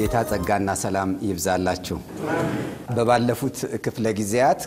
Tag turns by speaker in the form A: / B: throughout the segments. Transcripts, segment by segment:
A: የጌታ ጸጋና ሰላም ይብዛላችሁ። በባለፉት ክፍለ ጊዜያት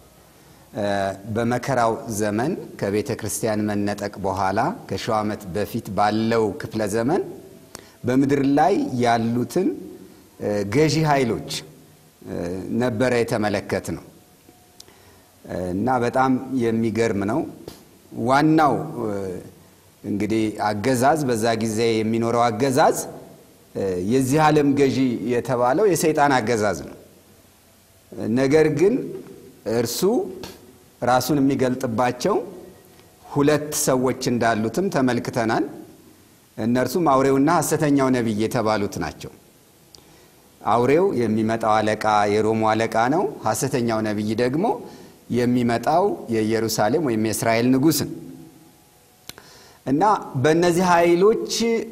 A: በመከራው ዘመን ከቤተ ክርስቲያን መነጠቅ በኋላ ከሺው ዓመት በፊት ባለው ክፍለ ዘመን በምድር ላይ ያሉትን ገዢ ኃይሎች ነበረ የተመለከት ነው እና በጣም የሚገርም ነው። ዋናው እንግዲህ አገዛዝ በዛ ጊዜ የሚኖረው አገዛዝ የዚህ ዓለም ገዢ የተባለው የሰይጣን አገዛዝ ነው። ነገር ግን እርሱ ራሱን የሚገልጥባቸው ሁለት ሰዎች እንዳሉትም ተመልክተናል። እነርሱም አውሬውና ሐሰተኛው ነቢይ የተባሉት ናቸው። አውሬው የሚመጣው አለቃ የሮሙ አለቃ ነው። ሐሰተኛው ነቢይ ደግሞ የሚመጣው የኢየሩሳሌም ወይም የእስራኤል ንጉሥን እና በእነዚህ ኃይሎች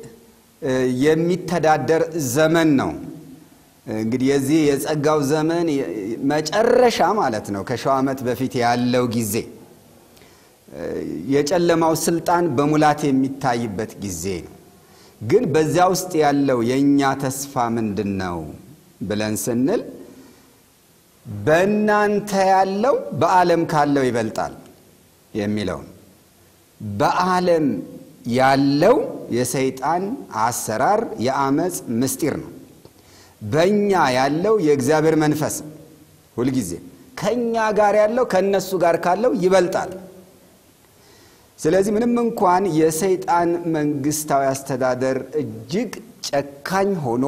A: የሚተዳደር ዘመን ነው። እንግዲህ የዚህ የጸጋው ዘመን መጨረሻ ማለት ነው። ከሺው ዓመት በፊት ያለው ጊዜ የጨለማው ስልጣን በሙላት የሚታይበት ጊዜ ነው። ግን በዚያ ውስጥ ያለው የእኛ ተስፋ ምንድን ነው ብለን ስንል በእናንተ ያለው በዓለም ካለው ይበልጣል የሚለው ነው። በዓለም ያለው የሰይጣን አሰራር የአመፅ ምስጢር ነው። በእኛ ያለው የእግዚአብሔር መንፈስ ሁልጊዜ ከእኛ ጋር ያለው ከእነሱ ጋር ካለው ይበልጣል። ስለዚህ ምንም እንኳን የሰይጣን መንግስታዊ አስተዳደር እጅግ ጨካኝ ሆኖ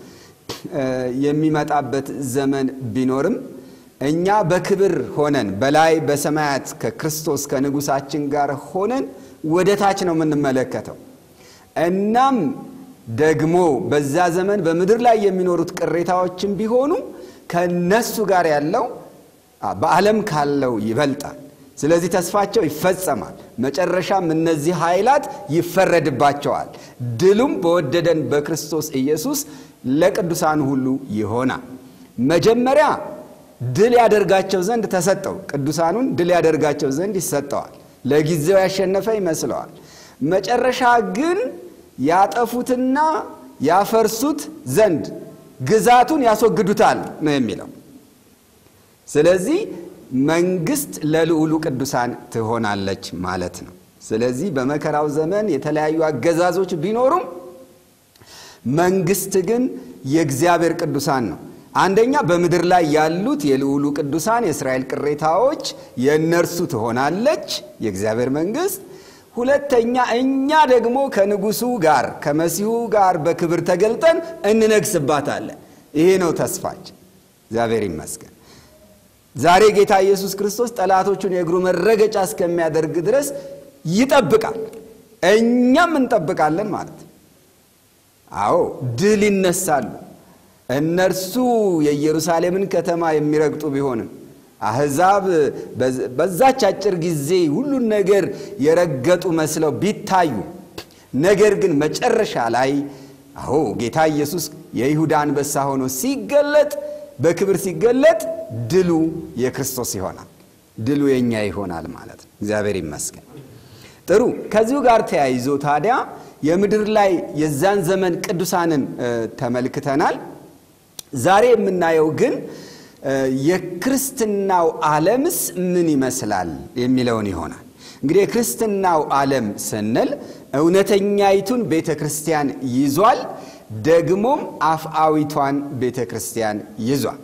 A: የሚመጣበት ዘመን ቢኖርም እኛ በክብር ሆነን በላይ በሰማያት ከክርስቶስ ከንጉሳችን ጋር ሆነን ወደ ታች ነው የምንመለከተው። እናም ደግሞ በዛ ዘመን በምድር ላይ የሚኖሩት ቅሬታዎችም ቢሆኑ ከነሱ ጋር ያለው በዓለም ካለው ይበልጣል። ስለዚህ ተስፋቸው ይፈጸማል። መጨረሻም እነዚህ ኃይላት ይፈረድባቸዋል። ድሉም በወደደን በክርስቶስ ኢየሱስ ለቅዱሳን ሁሉ ይሆናል። መጀመሪያ ድል ያደርጋቸው ዘንድ ተሰጠው። ቅዱሳኑን ድል ያደርጋቸው ዘንድ ይሰጠዋል። ለጊዜው ያሸነፈ ይመስለዋል። መጨረሻ ግን ያጠፉትና ያፈርሱት ዘንድ ግዛቱን ያስወግዱታል ነው የሚለው። ስለዚህ መንግስት ለልዑሉ ቅዱሳን ትሆናለች ማለት ነው። ስለዚህ በመከራው ዘመን የተለያዩ አገዛዞች ቢኖሩም መንግስት ግን የእግዚአብሔር ቅዱሳን ነው። አንደኛ በምድር ላይ ያሉት የልዑሉ ቅዱሳን የእስራኤል ቅሬታዎች የእነርሱ ትሆናለች የእግዚአብሔር መንግስት። ሁለተኛ እኛ ደግሞ ከንጉሱ ጋር ከመሲሁ ጋር በክብር ተገልጠን እንነግስባታለን። ይሄ ነው ተስፋችን። እግዚአብሔር ይመስገን። ዛሬ ጌታ ኢየሱስ ክርስቶስ ጠላቶቹን የእግሩ መረገጫ እስከሚያደርግ ድረስ ይጠብቃል፣ እኛም እንጠብቃለን ማለት ነው። አዎ ድል ይነሳሉ። እነርሱ የኢየሩሳሌምን ከተማ የሚረግጡ ቢሆንም አሕዛብ በዛች አጭር ጊዜ ሁሉን ነገር የረገጡ መስለው ቢታዩ፣ ነገር ግን መጨረሻ ላይ አዎ ጌታ ኢየሱስ የይሁዳ አንበሳ ሆኖ ሲገለጥ በክብር ሲገለጥ ድሉ የክርስቶስ ይሆናል። ድሉ የኛ ይሆናል ማለት ነው። እግዚአብሔር ይመስገን። ጥሩ። ከዚሁ ጋር ተያይዞ ታዲያ የምድር ላይ የዛን ዘመን ቅዱሳንን ተመልክተናል። ዛሬ የምናየው ግን የክርስትናው ዓለምስ ምን ይመስላል የሚለውን ይሆናል። እንግዲህ የክርስትናው ዓለም ስንል እውነተኛይቱን ቤተ ክርስቲያን ይዟል። ደግሞም አፍአዊቷን ቤተ ክርስቲያን ይዟል።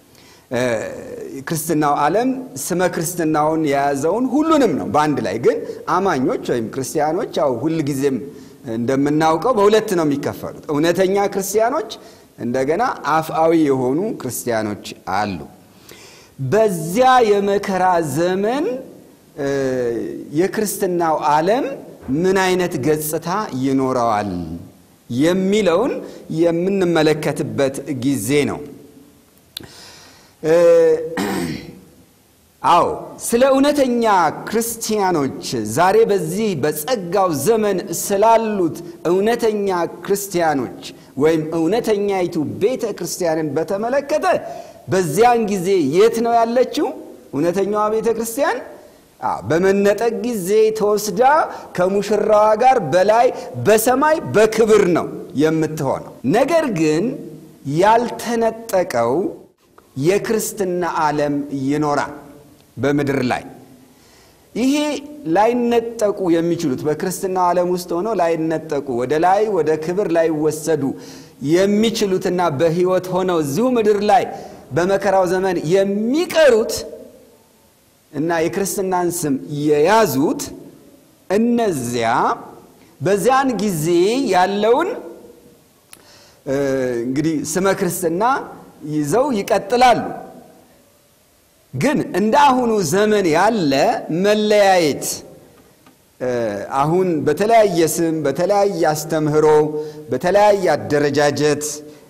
A: ክርስትናው ዓለም ስመ ክርስትናውን የያዘውን ሁሉንም ነው በአንድ ላይ ግን አማኞች ወይም ክርስቲያኖች ያው ሁልጊዜም እንደምናውቀው በሁለት ነው የሚከፈሉት። እውነተኛ ክርስቲያኖች፣ እንደገና አፍአዊ የሆኑ ክርስቲያኖች አሉ። በዚያ የመከራ ዘመን የክርስትናው ዓለም ምን አይነት ገጽታ ይኖረዋል የሚለውን የምንመለከትበት ጊዜ ነው። አዎ ስለ እውነተኛ ክርስቲያኖች ዛሬ በዚህ በጸጋው ዘመን ስላሉት እውነተኛ ክርስቲያኖች ወይም እውነተኛይቱ ቤተ ክርስቲያንን በተመለከተ በዚያን ጊዜ የት ነው ያለችው? እውነተኛዋ ቤተ ክርስቲያን በመነጠቅ ጊዜ ተወስዳ ከሙሽራዋ ጋር በላይ በሰማይ በክብር ነው የምትሆነው። ነገር ግን ያልተነጠቀው የክርስትና ዓለም ይኖራል በምድር ላይ። ይሄ ላይነጠቁ የሚችሉት በክርስትናው ዓለም ውስጥ ሆነው ላይነጠቁ ወደ ላይ ወደ ክብር ላይወሰዱ የሚችሉትና በሕይወት ሆነው እዚሁ ምድር ላይ በመከራው ዘመን የሚቀሩት እና የክርስትናን ስም የያዙት እነዚያ በዚያን ጊዜ ያለውን እንግዲህ ስመ ክርስትና ይዘው ይቀጥላሉ። ግን እንደ አሁኑ ዘመን ያለ መለያየት አሁን በተለያየ ስም፣ በተለያየ አስተምህሮ፣ በተለያየ አደረጃጀት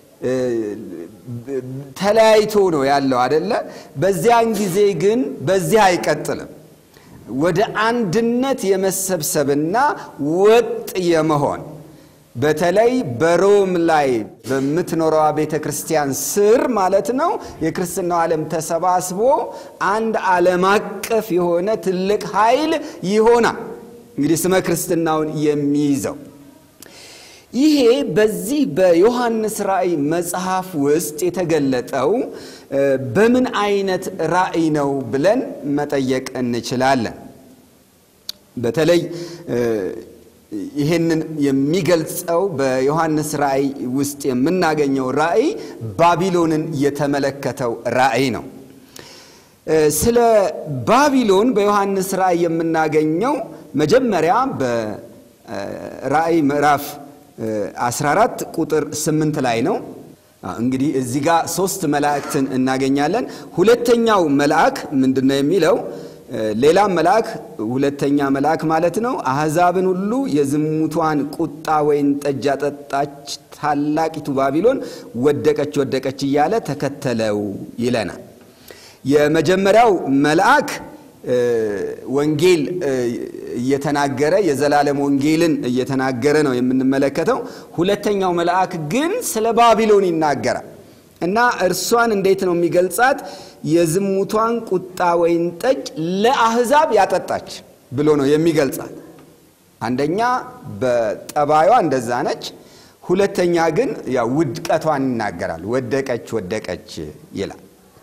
A: ተለያይቶ ነው ያለው አደለ? በዚያን ጊዜ ግን በዚህ አይቀጥልም። ወደ አንድነት የመሰብሰብና ወጥ የመሆን በተለይ በሮም ላይ በምትኖረዋ ቤተ ክርስቲያን ስር ማለት ነው የክርስትናው ዓለም ተሰባስቦ አንድ ዓለም አቀፍ የሆነ ትልቅ ኃይል ይሆናል። እንግዲህ ስመ ክርስትናውን የሚይዘው ይሄ በዚህ በዮሐንስ ራእይ መጽሐፍ ውስጥ የተገለጠው በምን አይነት ራእይ ነው ብለን መጠየቅ እንችላለን። በተለይ ይህንን የሚገልጸው በዮሐንስ ራእይ ውስጥ የምናገኘው ራእይ ባቢሎንን የተመለከተው ራእይ ነው። ስለ ባቢሎን በዮሐንስ ራእይ የምናገኘው መጀመሪያ በራእይ ምዕራፍ 14 ቁጥር 8 ላይ ነው። እንግዲህ እዚህ ጋር ሶስት መላእክትን እናገኛለን። ሁለተኛው መልአክ ምንድን ነው የሚለው? ሌላም መልአክ ሁለተኛ መልአክ ማለት ነው አሕዛብን ሁሉ የዝሙቷን ቁጣ ወይን ጠጅ ያጠጣች ታላቂቱ ባቢሎን ወደቀች ወደቀች እያለ ተከተለው ይለናል። የመጀመሪያው መልአክ ወንጌል እየተናገረ የዘላለም ወንጌልን እየተናገረ ነው የምንመለከተው። ሁለተኛው መልአክ ግን ስለ ባቢሎን ይናገራል እና እርሷን እንዴት ነው የሚገልጻት? የዝሙቷን ቁጣ ወይን ጠጅ ለአሕዛብ ያጠጣች ብሎ ነው የሚገልጻት። አንደኛ በጠባዩዋ እንደዛ ነች። ሁለተኛ ግን ያው ውድቀቷን ይናገራል። ወደቀች ወደቀች ይላል።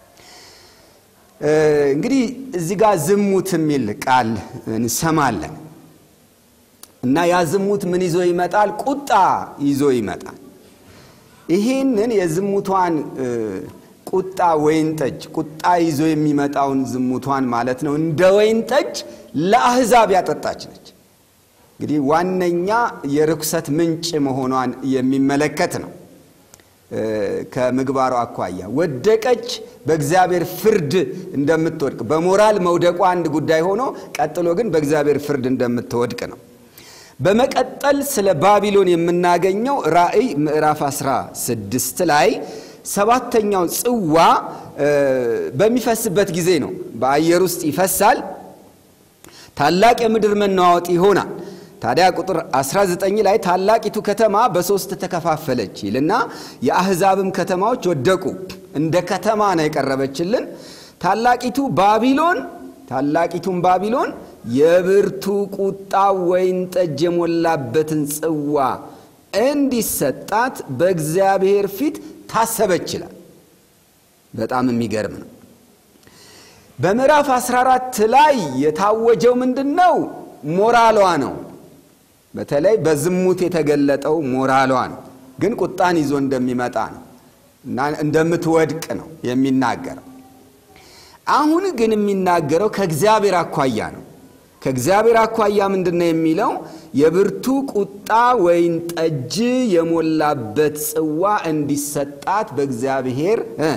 A: እንግዲህ እዚህ ጋር ዝሙት የሚል ቃል እንሰማለን እና ያ ዝሙት ምን ይዞ ይመጣል? ቁጣ ይዞ ይመጣል። ይህንን የዝሙቷን ቁጣ ወይን ጠጅ ቁጣ ይዞ የሚመጣውን ዝሙቷን ማለት ነው እንደ ወይን ጠጅ ለአሕዛብ ያጠጣች ነች። እንግዲህ ዋነኛ የርኩሰት ምንጭ መሆኗን የሚመለከት ነው። ከምግባሯ አኳያ ወደቀች፣ በእግዚአብሔር ፍርድ እንደምትወድቅ በሞራል መውደቋ አንድ ጉዳይ ሆኖ ቀጥሎ ግን በእግዚአብሔር ፍርድ እንደምትወድቅ ነው። በመቀጠል ስለ ባቢሎን የምናገኘው ራእይ ምዕራፍ 16 ላይ ሰባተኛው ጽዋ በሚፈስበት ጊዜ ነው። በአየር ውስጥ ይፈሳል። ታላቅ የምድር መናወጥ ይሆናል። ታዲያ ቁጥር 19 ላይ ታላቂቱ ከተማ በሶስት ተከፋፈለች ይልና የአሕዛብም ከተማዎች ወደቁ። እንደ ከተማ ነው የቀረበችልን። ታላቂቱ ባቢሎን ታላቂቱን ባቢሎን የብርቱ ቁጣ ወይን ጠጅ የሞላበትን ጽዋ እንዲሰጣት በእግዚአብሔር ፊት ታሰበች ይላል። በጣም የሚገርም ነው። በምዕራፍ 14 ላይ የታወጀው ምንድን ነው? ሞራሏ ነው። በተለይ በዝሙት የተገለጠው ሞራሏ ነው። ግን ቁጣን ይዞ እንደሚመጣ ነው እና እንደምትወድቅ ነው የሚናገረው። አሁን ግን የሚናገረው ከእግዚአብሔር አኳያ ነው። ከእግዚአብሔር አኳያ ምንድን ነው የሚለው? የብርቱ ቁጣ ወይን ጠጅ የሞላበት ጽዋ እንዲሰጣት በእግዚአብሔር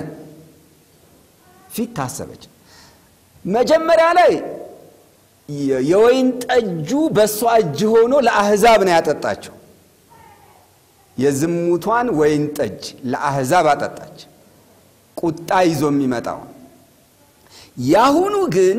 A: ፊት ታሰበች። መጀመሪያ ላይ የወይን ጠጁ በእሷ እጅ ሆኖ ለአሕዛብ ነው ያጠጣቸው። የዝሙቷን ወይን ጠጅ ለአሕዛብ አጠጣች፣ ቁጣ ይዞ የሚመጣው። ያሁኑ ግን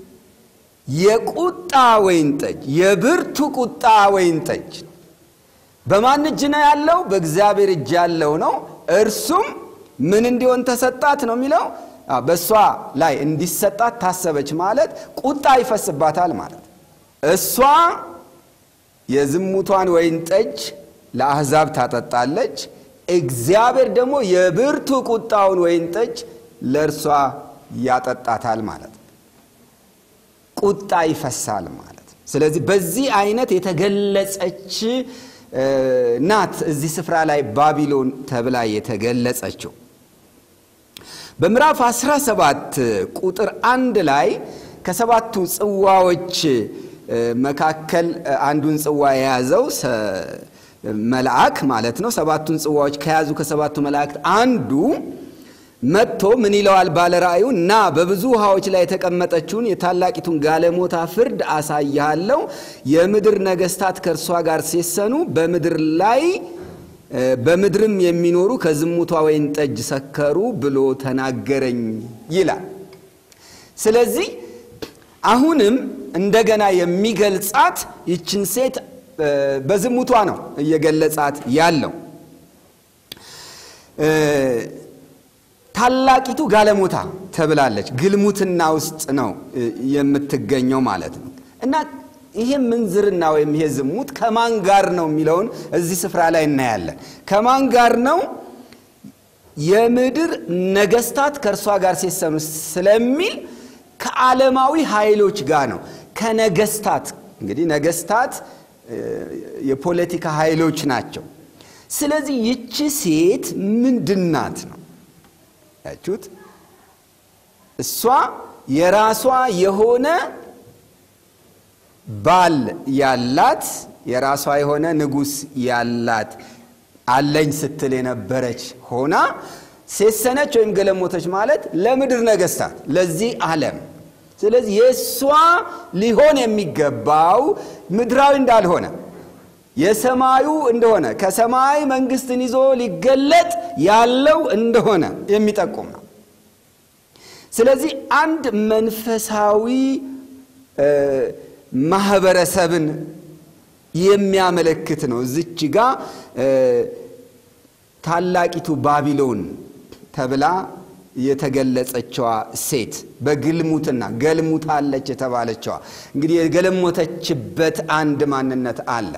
A: የቁጣ ወይን ጠጅ የብርቱ ቁጣ ወይን ጠጅ በማን እጅ ነው ያለው? በእግዚአብሔር እጅ ያለው ነው። እርሱም ምን እንዲሆን ተሰጣት ነው የሚለው በእሷ ላይ እንዲሰጣት ታሰበች ማለት ቁጣ ይፈስባታል ማለት። እሷ የዝሙቷን ወይን ጠጅ ለአሕዛብ ታጠጣለች። እግዚአብሔር ደግሞ የብርቱ ቁጣውን ወይን ጠጅ ለእርሷ ያጠጣታል ማለት ነው። ቁጣ ይፈሳል ማለት ነው። ስለዚህ በዚህ አይነት የተገለጸች ናት እዚህ ስፍራ ላይ ባቢሎን ተብላ የተገለጸችው። በምዕራፍ 17 ቁጥር አንድ ላይ ከሰባቱ ጽዋዎች መካከል አንዱን ጽዋ የያዘው መልአክ ማለት ነው። ሰባቱን ጽዋዎች ከያዙ ከሰባቱ መላእክት አንዱ መጥቶ ምን ይለዋል? ባለ ራእዩ እና በብዙ ውሃዎች ላይ የተቀመጠችውን የታላቂቱን ጋለሞታ ፍርድ አሳይሃለሁ። የምድር ነገሥታት ከእርሷ ጋር ሲሰኑ በምድር ላይ በምድርም የሚኖሩ ከዝሙቷ ወይን ጠጅ ሰከሩ ብሎ ተናገረኝ ይላል። ስለዚህ አሁንም እንደገና የሚገልጻት ይችን ሴት በዝሙቷ ነው እየገለጻት ያለው። ታላቂቱ ጋለሞታ ተብላለች። ግልሙትና ውስጥ ነው የምትገኘው ማለት ነው እና ይሄ ምንዝርና ወይም ይሄ ዝሙት ከማን ጋር ነው የሚለውን እዚህ ስፍራ ላይ እናያለን። ከማን ጋር ነው? የምድር ነገስታት ከእርሷ ጋር ሲሰኑ ስለሚል ከዓለማዊ ኃይሎች ጋር ነው። ከነገስታት እንግዲህ ነገስታት የፖለቲካ ኃይሎች ናቸው። ስለዚህ ይቺ ሴት ምንድናት ነው ያችሁት? እሷ የራሷ የሆነ ባል ያላት የራሷ የሆነ ንጉሥ ያላት አለኝ ስትል የነበረች ሆና ሴሰነች ወይም ገለሞተች ማለት ለምድር ነገስታት ለዚህ ዓለም ስለዚህ የእሷ ሊሆን የሚገባው ምድራዊ እንዳልሆነ የሰማዩ እንደሆነ ከሰማይ መንግስትን ይዞ ሊገለጥ ያለው እንደሆነ የሚጠቁም ነው። ስለዚህ አንድ መንፈሳዊ ማህበረሰብን የሚያመለክት ነው። እዚች ጋ ታላቂቱ ባቢሎን ተብላ የተገለጸችዋ ሴት በግልሙትና ገልሙታለች የተባለችዋ እንግዲህ የገለሞተችበት አንድ ማንነት አለ።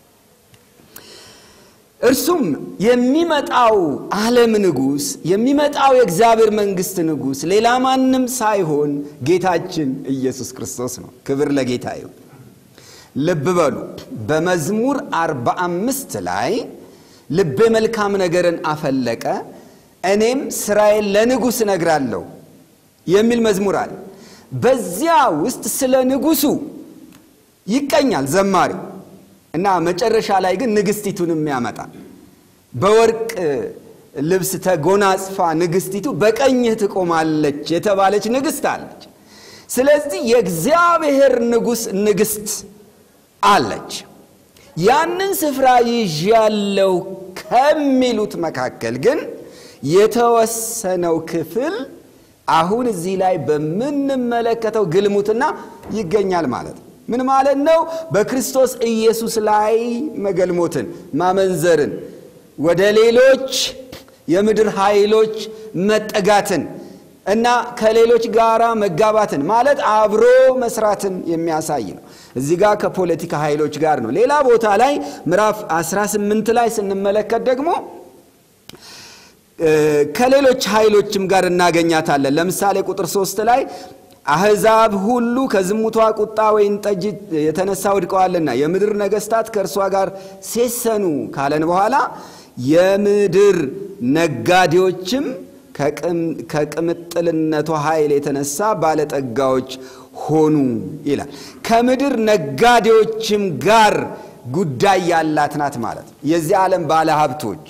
A: እርሱም የሚመጣው ዓለም ንጉሥ የሚመጣው የእግዚአብሔር መንግሥት ንጉሥ ሌላ ማንም ሳይሆን ጌታችን ኢየሱስ ክርስቶስ ነው። ክብር ለጌታ ይሁን። ልብ በሉ በመዝሙር አርባ አምስት ላይ ልቤ መልካም ነገርን አፈለቀ እኔም ስራዬን ለንጉሥ እነግራለሁ የሚል መዝሙር አለ። በዚያ ውስጥ ስለ ንጉሡ ይቀኛል ዘማሪው እና መጨረሻ ላይ ግን ንግሥቲቱንም ያመጣል። በወርቅ ልብስ ተጎናጽፋ ንግሥቲቱ በቀኝህ ትቆማለች የተባለች ንግሥት አለች። ስለዚህ የእግዚአብሔር ንጉሥ ንግሥት አለች። ያንን ስፍራ ይዣለው ከሚሉት መካከል ግን የተወሰነው ክፍል አሁን እዚህ ላይ በምንመለከተው ግልሙትና ይገኛል ማለት ነው። ምን ማለት ነው? በክርስቶስ ኢየሱስ ላይ መገልሞትን፣ ማመንዘርን፣ ወደ ሌሎች የምድር ኃይሎች መጠጋትን እና ከሌሎች ጋራ መጋባትን ማለት አብሮ መስራትን የሚያሳይ ነው። እዚህ ጋር ከፖለቲካ ኃይሎች ጋር ነው። ሌላ ቦታ ላይ ምዕራፍ 18 ላይ ስንመለከት ደግሞ ከሌሎች ኃይሎችም ጋር እናገኛታለን። ለምሳሌ ቁጥር ሶስት ላይ አሕዛብ ሁሉ ከዝሙቷ ቁጣ ወይን ጠጅ የተነሳ ወድቀዋልና የምድር ነገሥታት ከእርሷ ጋር ሴሰኑ ካለን በኋላ የምድር ነጋዴዎችም ከቅምጥልነቷ ኃይል የተነሳ ባለጠጋዎች ሆኑ ይላል። ከምድር ነጋዴዎችም ጋር ጉዳይ ያላት ናት ማለት ነው። የዚህ ዓለም ባለሀብቶች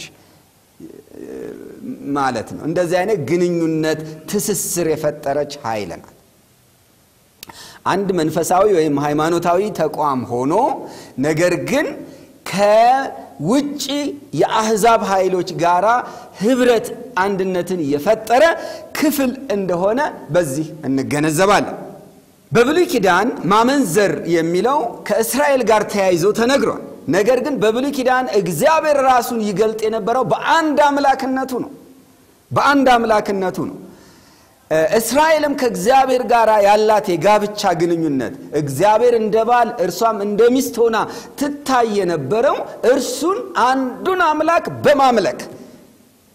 A: ማለት ነው። እንደዚህ አይነት ግንኙነት ትስስር የፈጠረች ኃይል ናት። አንድ መንፈሳዊ ወይም ሃይማኖታዊ ተቋም ሆኖ ነገር ግን ከውጭ የአሕዛብ ኃይሎች ጋር ህብረት አንድነትን የፈጠረ ክፍል እንደሆነ በዚህ እንገነዘባለን። በብሉይ ኪዳን ማመንዘር የሚለው ከእስራኤል ጋር ተያይዞ ተነግሯል። ነገር ግን በብሉይ ኪዳን እግዚአብሔር ራሱን ይገልጥ የነበረው በአንድ አምላክነቱ ነው። በአንድ አምላክነቱ ነው። እስራኤልም ከእግዚአብሔር ጋር ያላት የጋብቻ ግንኙነት እግዚአብሔር እንደ ባል እርሷም እንደ ሚስት ሆና ትታይ የነበረው እርሱን አንዱን አምላክ በማምለክ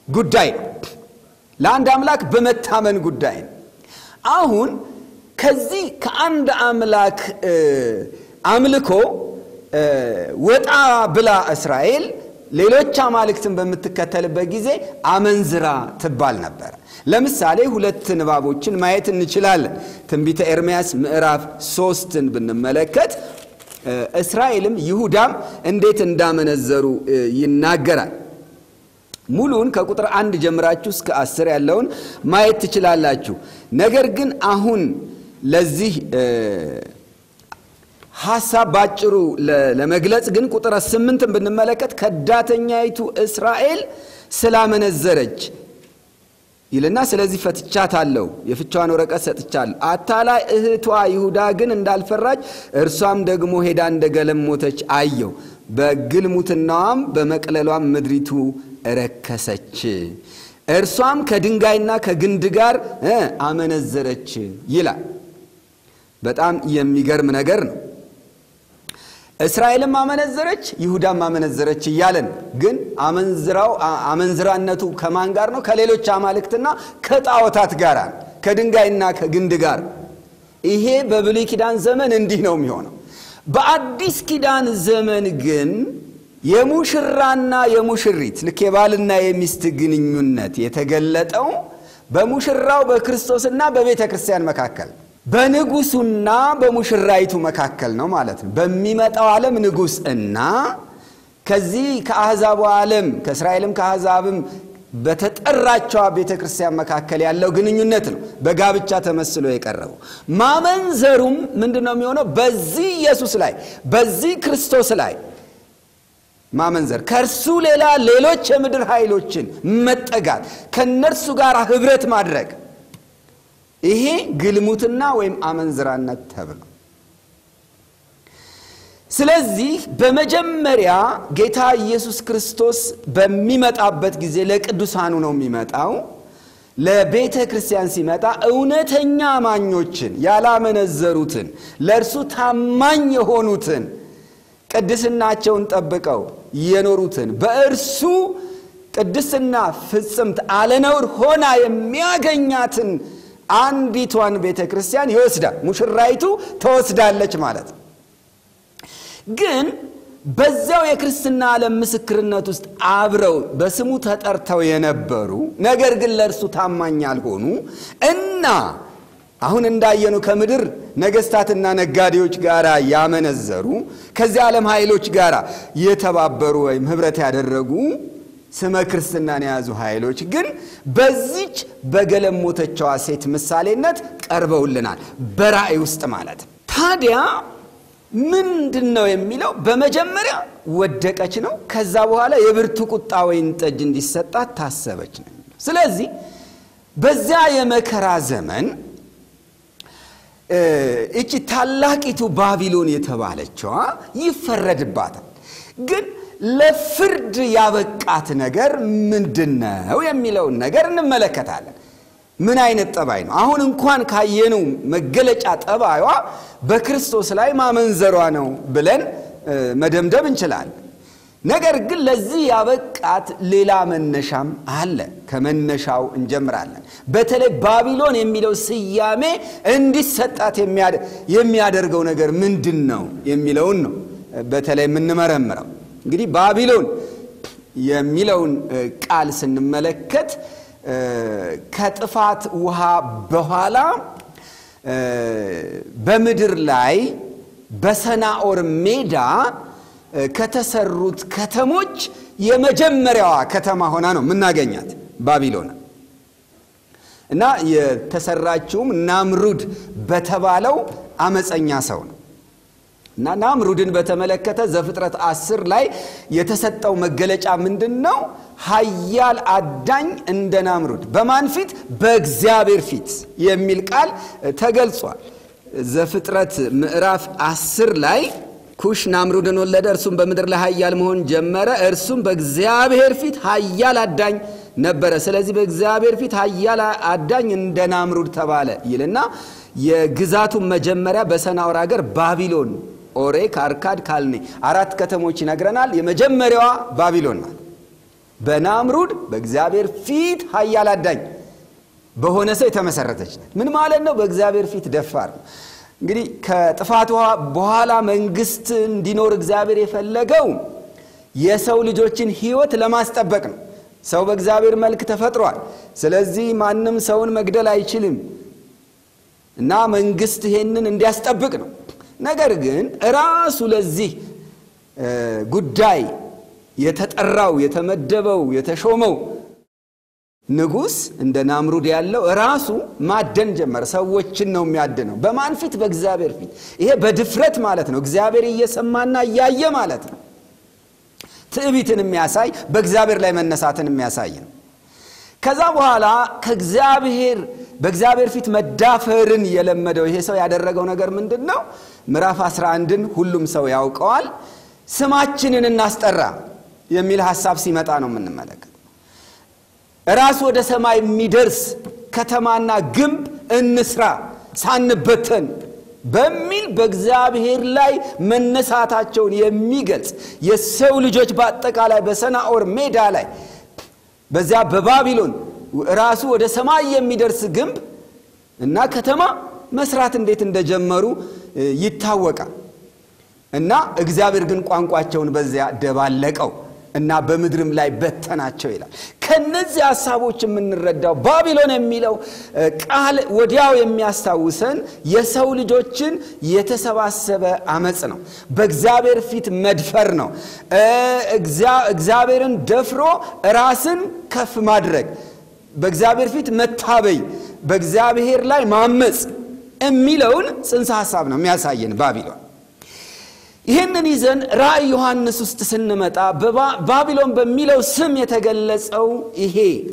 A: ጉዳይ ነው። ለአንድ አምላክ በመታመን ጉዳይ ነው። አሁን ከዚህ ከአንድ አምላክ አምልኮ ወጣ ብላ እስራኤል ሌሎች አማልክትን በምትከተልበት ጊዜ አመንዝራ ትባል ነበረ። ለምሳሌ ሁለት ንባቦችን ማየት እንችላለን። ትንቢተ ኤርምያስ ምዕራፍ ሶስትን ብንመለከት እስራኤልም ይሁዳም እንዴት እንዳመነዘሩ ይናገራል። ሙሉን ከቁጥር አንድ ጀምራችሁ እስከ አስር ያለውን ማየት ትችላላችሁ። ነገር ግን አሁን ለዚህ ሐሳብ ባጭሩ ለመግለጽ ግን ቁጥር ስምንትን ብንመለከት ከዳተኛይቱ እስራኤል ስላመነዘረች ይልና ስለዚህ ፈትቻታለሁ፣ የፍቻዋን ወረቀት ሰጥቻለሁ። አታላይ እህቷ ይሁዳ ግን እንዳልፈራች እርሷም ደግሞ ሄዳ እንደገለሞተች አየው። በግልሙትናዋም በመቅለሏም ምድሪቱ ረከሰች። እርሷም ከድንጋይና ከግንድ ጋር አመነዘረች ይላል። በጣም የሚገርም ነገር ነው። እስራኤልም አመነዘረች፣ ይሁዳም አመነዘረች እያለን ግን አመንዝራው አመንዝራነቱ ከማን ጋር ነው? ከሌሎች አማልክትና ከጣዖታት ጋር ከድንጋይና ከግንድ ጋር። ይሄ በብሉይ ኪዳን ዘመን እንዲህ ነው የሚሆነው። በአዲስ ኪዳን ዘመን ግን የሙሽራና የሙሽሪት ልክ የባልና የሚስት ግንኙነት የተገለጠው በሙሽራው በክርስቶስና በቤተ ክርስቲያን መካከል በንጉሱና በሙሽራይቱ መካከል ነው ማለት ነው። በሚመጣው ዓለም ንጉሥ እና ከዚህ ከአሕዛቡ ዓለም ከእስራኤልም ከአሕዛብም በተጠራቸዋ ቤተ ክርስቲያን መካከል ያለው ግንኙነት ነው በጋብቻ ተመስሎ የቀረበው። ማመንዘሩም ምንድን ነው የሚሆነው? በዚህ ኢየሱስ ላይ በዚህ ክርስቶስ ላይ ማመንዘር ከእርሱ ሌላ ሌሎች የምድር ኃይሎችን መጠጋት ከእነርሱ ጋር ኅብረት ማድረግ ይሄ ግልሙትና ወይም አመንዝራነት ተብሎ ስለዚህ በመጀመሪያ ጌታ ኢየሱስ ክርስቶስ በሚመጣበት ጊዜ ለቅዱሳኑ ነው የሚመጣው። ለቤተ ክርስቲያን ሲመጣ እውነተኛ አማኞችን ያላመነዘሩትን፣ ለእርሱ ታማኝ የሆኑትን፣ ቅድስናቸውን ጠብቀው የኖሩትን በእርሱ ቅድስና ፍጽምት አለነውር ሆና የሚያገኛትን አንዲቷን ቤተ ክርስቲያን ይወስዳል። ሙሽራይቱ ተወስዳለች ማለት ነው። ግን በዚያው የክርስትና ዓለም ምስክርነት ውስጥ አብረው በስሙ ተጠርተው የነበሩ ነገር ግን ለእርሱ ታማኝ ያልሆኑ እና አሁን እንዳየኑ ከምድር ነገስታትና ነጋዴዎች ጋር ያመነዘሩ ከዚህ ዓለም ኃይሎች ጋር የተባበሩ ወይም ኅብረት ያደረጉ ስመ ክርስትናን የያዙ ኃይሎች ግን በዚች በገለሞተችዋ ሴት ምሳሌነት ቀርበውልናል፣ በራእይ ውስጥ ማለት ታዲያ ምንድን ነው የሚለው? በመጀመሪያ ወደቀች ነው። ከዛ በኋላ የብርቱ ቁጣ ወይን ጠጅ እንዲሰጣት ታሰበች ነው የሚለው። ስለዚህ በዚያ የመከራ ዘመን እቺ ታላቂቱ ባቢሎን የተባለችዋ ይፈረድባታል። ግን ለፍርድ ያበቃት ነገር ምንድን ነው የሚለውን ነገር እንመለከታለን። ምን አይነት ጠባይ ነው? አሁን እንኳን ካየነው መገለጫ ጠባዩዋ በክርስቶስ ላይ ማመንዘሯ ነው ብለን መደምደም እንችላለን። ነገር ግን ለዚህ ያበቃት ሌላ መነሻም አለ። ከመነሻው እንጀምራለን። በተለይ ባቢሎን የሚለው ስያሜ እንዲሰጣት የሚያደርገው ነገር ምንድን ነው የሚለውን ነው በተለይ የምንመረምረው። እንግዲህ ባቢሎን የሚለውን ቃል ስንመለከት ከጥፋት ውሃ በኋላ በምድር ላይ በሰናኦር ሜዳ ከተሰሩት ከተሞች የመጀመሪያዋ ከተማ ሆና ነው የምናገኛት ባቢሎን እና የተሰራችውም ናምሩድ በተባለው አመፀኛ ሰው ነው። እና ናምሩድን በተመለከተ ዘፍጥረት አስር ላይ የተሰጠው መገለጫ ምንድን ነው? ኃያል አዳኝ እንደ ናምሩድ በማን ፊት? በእግዚአብሔር ፊት የሚል ቃል ተገልጿል። ዘፍጥረት ምዕራፍ አስር ላይ ኩሽ ናምሩድን ወለደ፣ እርሱም በምድር ላይ ኃያል መሆን ጀመረ። እርሱም በእግዚአብሔር ፊት ኃያል አዳኝ ነበረ። ስለዚህ በእግዚአብሔር ፊት ኃያል አዳኝ እንደ ናምሩድ ተባለ ይልና የግዛቱን መጀመሪያ በሰናዖር ሀገር ባቢሎን ኦሬ፣ ካርካድ፣ ካልኔ አራት ከተሞች ይነግረናል። የመጀመሪያዋ ባቢሎን ናት። በናምሩድ በእግዚአብሔር ፊት ኃያል አዳኝ በሆነ ሰው የተመሰረተች ናት። ምን ማለት ነው? በእግዚአብሔር ፊት ደፋር ነው። እንግዲህ ከጥፋት በኋላ መንግስት እንዲኖር እግዚአብሔር የፈለገው የሰው ልጆችን ሕይወት ለማስጠበቅ ነው። ሰው በእግዚአብሔር መልክ ተፈጥሯል። ስለዚህ ማንም ሰውን መግደል አይችልም እና መንግስት ይሄንን እንዲያስጠብቅ ነው። ነገር ግን ራሱ ለዚህ ጉዳይ የተጠራው የተመደበው የተሾመው ንጉሥ እንደ ናምሩድ ያለው ራሱ ማደን ጀመረ። ሰዎችን ነው የሚያድነው። በማን ፊት? በእግዚአብሔር ፊት። ይሄ በድፍረት ማለት ነው። እግዚአብሔር እየሰማና እያየ ማለት ነው። ትዕቢትን የሚያሳይ በእግዚአብሔር ላይ መነሳትን የሚያሳይ ነው። ከዛ በኋላ ከእግዚአብሔር በእግዚአብሔር ፊት መዳፈርን የለመደው ይሄ ሰው ያደረገው ነገር ምንድን ነው? ምዕራፍ 11ን ሁሉም ሰው ያውቀዋል። ስማችንን እናስጠራ የሚል ሐሳብ ሲመጣ ነው የምንመለከት። ራስ ወደ ሰማይ የሚደርስ ከተማና ግንብ እንስራ ሳንበተን በሚል በእግዚአብሔር ላይ መነሳታቸውን የሚገልጽ የሰው ልጆች በአጠቃላይ በሰናኦር ሜዳ ላይ በዚያ በባቢሎን ራሱ ወደ ሰማይ የሚደርስ ግንብ እና ከተማ መስራት እንዴት እንደጀመሩ ይታወቃል። እና እግዚአብሔር ግን ቋንቋቸውን በዚያ ደባለቀው እና በምድርም ላይ በተናቸው ይላል። ከነዚህ ሀሳቦች የምንረዳው ባቢሎን የሚለው ቃል ወዲያው የሚያስታውሰን የሰው ልጆችን የተሰባሰበ አመፅ ነው። በእግዚአብሔር ፊት መድፈር ነው። እግዚአብሔርን ደፍሮ ራስን ከፍ ማድረግ፣ በእግዚአብሔር ፊት መታበይ፣ በእግዚአብሔር ላይ ማመፅ የሚለውን ጽንሰ ሀሳብ ነው የሚያሳየን ባቢሎን። ይህንን ይዘን ራእይ ዮሐንስ ውስጥ ስንመጣ ባቢሎን በሚለው ስም የተገለጸው ይሄ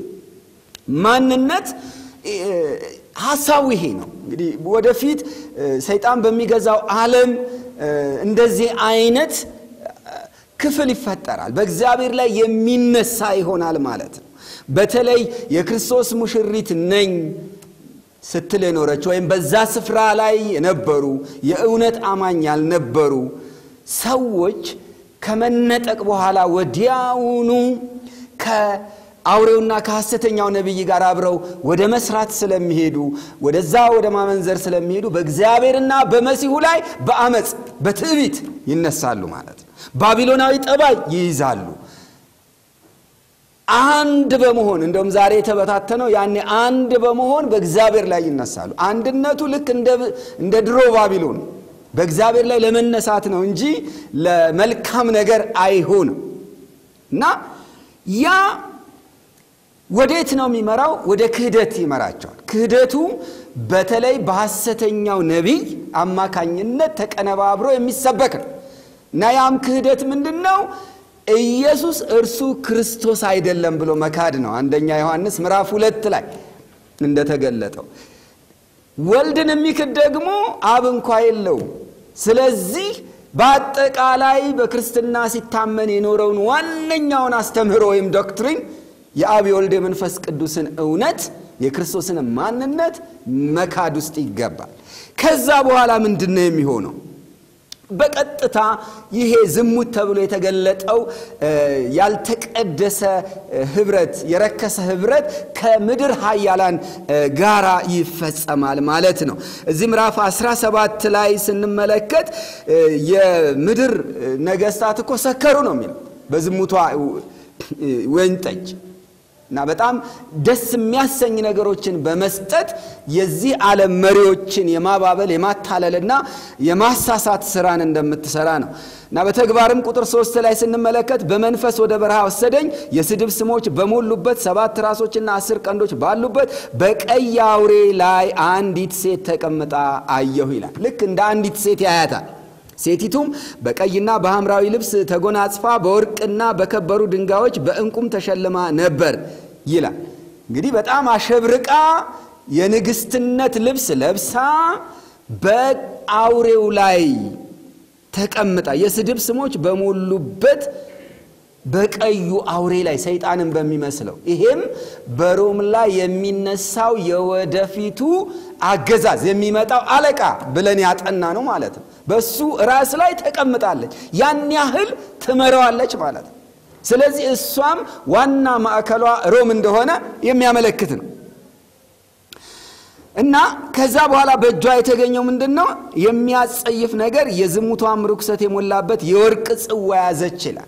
A: ማንነት ሀሳቡ ይሄ ነው። እንግዲህ ወደፊት ሰይጣን በሚገዛው ዓለም እንደዚህ አይነት ክፍል ይፈጠራል። በእግዚአብሔር ላይ የሚነሳ ይሆናል ማለት ነው። በተለይ የክርስቶስ ሙሽሪት ነኝ ስትል የኖረች ወይም በዛ ስፍራ ላይ የነበሩ የእውነት አማኝ ያልነበሩ ሰዎች ከመነጠቅ በኋላ ወዲያውኑ ከአውሬውና ከሐሰተኛው ነቢይ ጋር አብረው ወደ መስራት ስለሚሄዱ ወደዛ ወደ ማመንዘር ስለሚሄዱ በእግዚአብሔርና በመሲሁ ላይ በአመፅ በትዕቢት ይነሳሉ ማለት ነው። ባቢሎናዊ ጠባይ ይይዛሉ። አንድ በመሆን እንደውም ዛሬ የተበታተነው ያኔ አንድ በመሆን በእግዚአብሔር ላይ ይነሳሉ። አንድነቱ ልክ እንደ ድሮ ባቢሎን በእግዚአብሔር ላይ ለመነሳት ነው እንጂ ለመልካም ነገር አይሆንም። እና ያ ወዴት ነው የሚመራው? ወደ ክህደት ይመራቸዋል። ክህደቱ በተለይ በሐሰተኛው ነቢይ አማካኝነት ተቀነባብሮ የሚሰበክ ነው እና ያም ክህደት ምንድን ነው? ኢየሱስ እርሱ ክርስቶስ አይደለም ብሎ መካድ ነው። አንደኛ ዮሐንስ ምዕራፍ ሁለት ላይ እንደተገለጠው ወልድን የሚክድ ደግሞ አብ እንኳ የለውም። ስለዚህ በአጠቃላይ በክርስትና ሲታመን የኖረውን ዋነኛውን አስተምህሮ ወይም ዶክትሪን የአብ የወልድ የመንፈስ ቅዱስን እውነት የክርስቶስን ማንነት መካድ ውስጥ ይገባል። ከዛ በኋላ ምንድን ነው የሚሆነው? በቀጥታ ይሄ ዝሙት ተብሎ የተገለጠው ያልተቀደሰ ህብረት፣ የረከሰ ህብረት ከምድር ኃያላን ጋራ ይፈጸማል ማለት ነው። እዚህ ምዕራፍ 17 ላይ ስንመለከት የምድር ነገስታት እኮ ሰከሩ ነው የሚለው በዝሙቷ ወይን ጠጅ እና በጣም ደስ የሚያሰኝ ነገሮችን በመስጠት የዚህ ዓለም መሪዎችን የማባበል የማታለልና የማሳሳት ስራን እንደምትሰራ ነው እና በተግባርም ቁጥር ሶስት ላይ ስንመለከት በመንፈስ ወደ በረሃ ወሰደኝ፣ የስድብ ስሞች በሞሉበት ሰባት ራሶችና አስር ቀንዶች ባሉበት በቀይ አውሬ ላይ አንዲት ሴት ተቀምጣ አየሁ ይላል። ልክ እንደ አንዲት ሴት ያያታል። ሴቲቱም በቀይና በሐምራዊ ልብስ ተጎናጽፋ በወርቅና በከበሩ ድንጋዮች በዕንቁም ተሸልማ ነበር ይላል። እንግዲህ በጣም አሸብርቃ የንግስትነት ልብስ ለብሳ በአውሬው ላይ ተቀምጣ የስድብ ስሞች በሞሉበት በቀዩ አውሬ ላይ ሰይጣንን በሚመስለው ይሄም በሮም ላይ የሚነሳው የወደፊቱ አገዛዝ የሚመጣው አለቃ ብለን ያጠና ነው ማለት ነው። በሱ ራስ ላይ ተቀምጣለች። ያን ያህል ትመራዋለች ማለት ነው። ስለዚህ እሷም ዋና ማዕከሏ ሮም እንደሆነ የሚያመለክት ነው እና ከዛ በኋላ በእጇ የተገኘው ምንድን ነው? የሚያጸይፍ ነገር የዝሙቷም ርኩሰት የሞላበት የወርቅ ጽዋ ያዘች ይላል።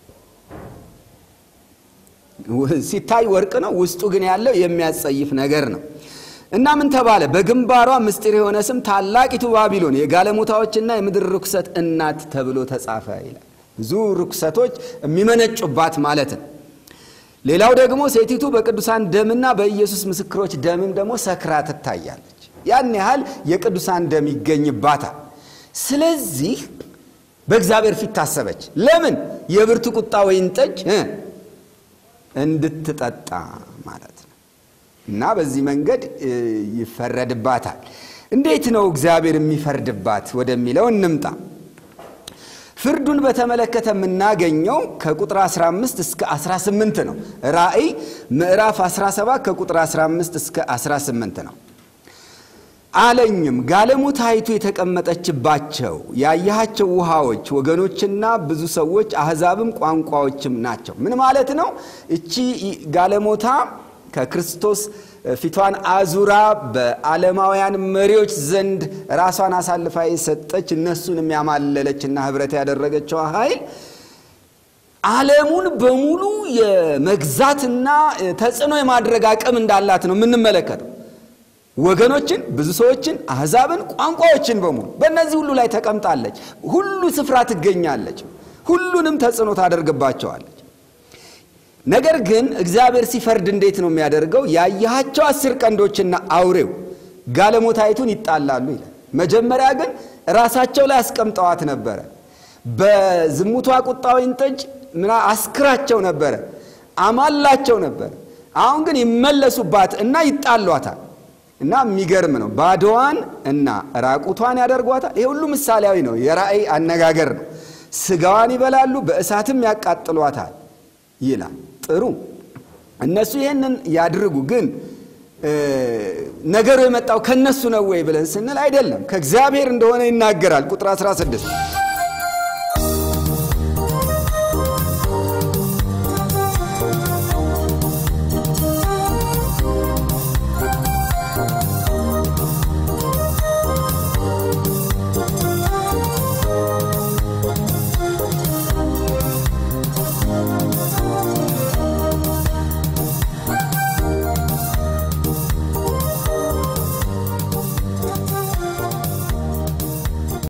A: ሲታይ ወርቅ ነው፣ ውስጡ ግን ያለው የሚያጸይፍ ነገር ነው። እና ምን ተባለ? በግንባሯ ምስጢር የሆነ ስም ታላቂቱ ባቢሎን የጋለሞታዎችና የምድር ርኩሰት እናት ተብሎ ተጻፈ ይላል። ብዙ ርኩሰቶች የሚመነጩባት ማለት ነው። ሌላው ደግሞ ሴቲቱ በቅዱሳን ደምና በኢየሱስ ምስክሮች ደምም ደግሞ ሰክራ ትታያለች። ያን ያህል የቅዱሳን ደም ይገኝባታል። ስለዚህ በእግዚአብሔር ፊት ታሰበች። ለምን? የብርቱ ቁጣ ወይን ጠጅ እንድትጠጣ ማለት ነው። እና በዚህ መንገድ ይፈረድባታል። እንዴት ነው እግዚአብሔር የሚፈርድባት ወደሚለው እንምጣ። ፍርዱን በተመለከተ የምናገኘው ከቁጥር 15 እስከ 18 ነው። ራእይ ምዕራፍ 17 ከቁጥር 15 እስከ 18 ነው። አለኝም ጋለሞታይቱ የተቀመጠችባቸው ያየሃቸው ውሃዎች ወገኖችና ብዙ ሰዎች አሕዛብም ቋንቋዎችም ናቸው። ምን ማለት ነው? እቺ ጋለሞታ ከክርስቶስ ፊቷን አዙራ በዓለማውያን መሪዎች ዘንድ ራሷን አሳልፋ የሰጠች እነሱን የሚያማለለችና ህብረት ያደረገችው ኃይል ዓለሙን በሙሉ የመግዛትና ተጽዕኖ የማድረግ አቅም እንዳላት ነው የምንመለከተው። ወገኖችን፣ ብዙ ሰዎችን፣ አሕዛብን፣ ቋንቋዎችን በሙሉ በእነዚህ ሁሉ ላይ ተቀምጣለች። ሁሉ ስፍራ ትገኛለች። ሁሉንም ተጽዕኖ ታደርግባቸዋለች። ነገር ግን እግዚአብሔር ሲፈርድ እንዴት ነው የሚያደርገው? ያየሃቸው አስር ቀንዶችና አውሬው ጋለሞታይቱን ይጣላሉ ይላል። መጀመሪያ ግን ራሳቸው ላይ አስቀምጠዋት ነበረ። በዝሙቷ ቁጣ ወይን ጠጅ ምና አስክራቸው ነበረ፣ አማላቸው ነበረ። አሁን ግን ይመለሱባት እና ይጣሏታል። እና የሚገርም ነው። ባዶዋን እና ራቁቷን ያደርጓታል። ይሄ ሁሉ ምሳሌያዊ ነው፣ የራእይ አነጋገር ነው። ስጋዋን ይበላሉ፣ በእሳትም ያቃጥሏታል ይላል። ጥሩ እነሱ ይህንን ያድርጉ። ግን ነገሩ የመጣው ከነሱ ነው ወይ ብለን ስንል አይደለም፣ ከእግዚአብሔር እንደሆነ ይናገራል። ቁጥር 16